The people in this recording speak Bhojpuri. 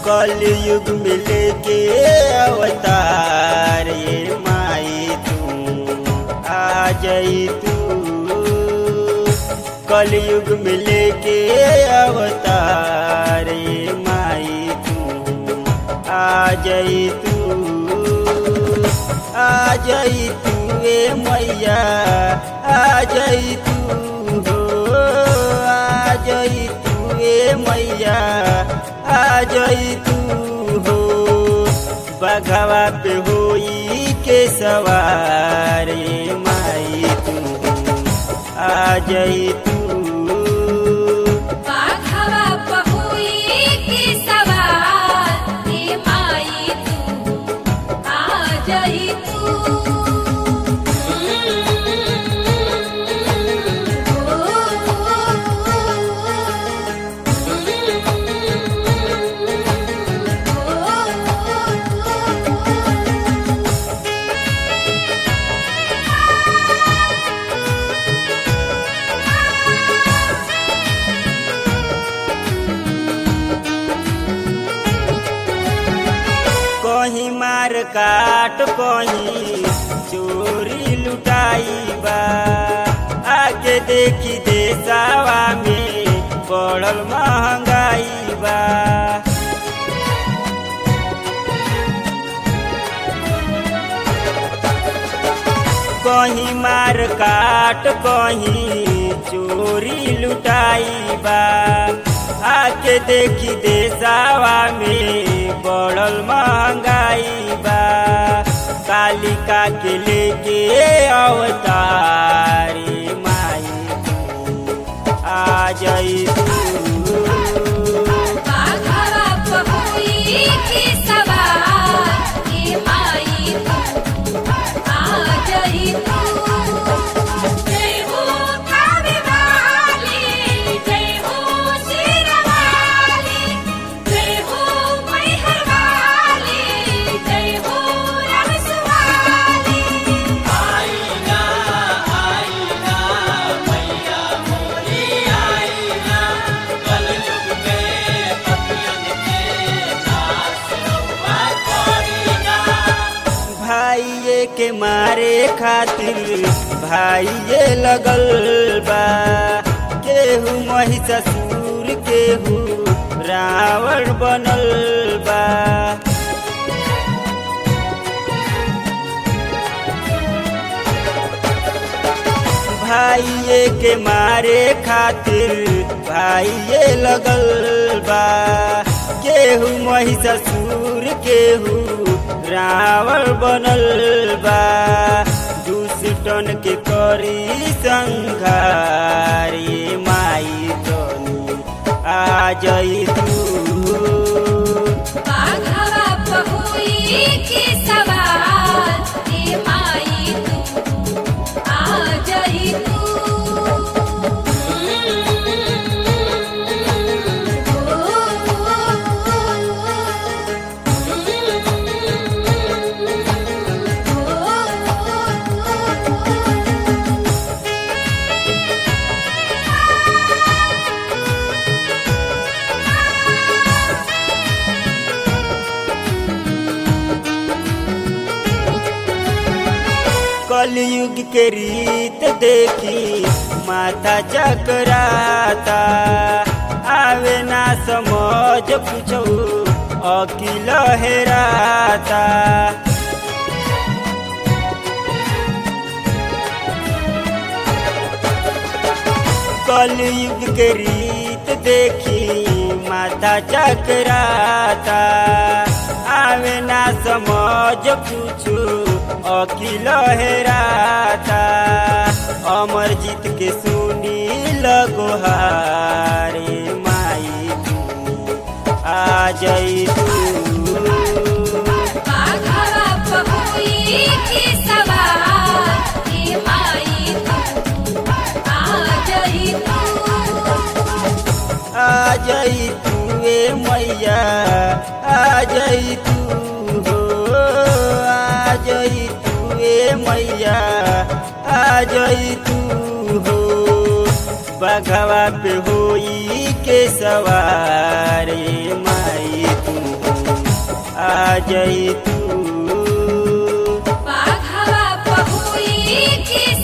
कलयुग में लेके अवतार ये माई तू आ जाई तू कलयुग में लेके अवतार ये माई तू आ जाई तू आ जाई तू ए मैया आ जाई तू हो आ जाई तू ए मैया आ जाई तू हो बघवा पे होई के सवार ये माई तू आ जाई तू बाघवा पहुई की सवार हे माई तू आ जाई तू कहीं मार काट कहीं चोरी लुटाई बा आगे देखी देसावा में बढ़ल महंगाई बा कहीं मार काट कहीं चोरी लुटाई बा आके देखी देसावा में बढ़ल महंगाई बा कालिका के लेके अवतारी माई तू आ जाई तू बाघवा पहुई की सवार हे माई तू आ जाई तू जय हो कावे वाली जय हो शेरवाली जय हो मैहर वाली जय हो रसवाली भाइये के मारे खातिर भाइये लगल बा केहू महिषासुर केहू रावण बनल बा भाइये के मारे खातिर भाइये लगल बा केहू महिषासुर केहू रावण बनल बा दुष्टन के करी संघारी माई तनी आ जाई तू बाघवा पहुई की सवार हे माई तू आ जाई तू कलयुग के रीत देखी माथा चकराता आवे ना समझ कुछो अकिल हेराता कलयुग के रीत देखी माथा चकराता आवे ना समझ कुछु अकिल हेराता अमर जीत के सुनी लगोहारे माई तू आ जाई तू बाघवा पहुई की सवार हे माई तू आ जाई तू आ जाई तू ए मैया आ जाई तू हो आ जाई तू ए मैया आ जाई तू हो बघवा पे होई के सवारे माई तू आ जाई तू बाघवा पहुई की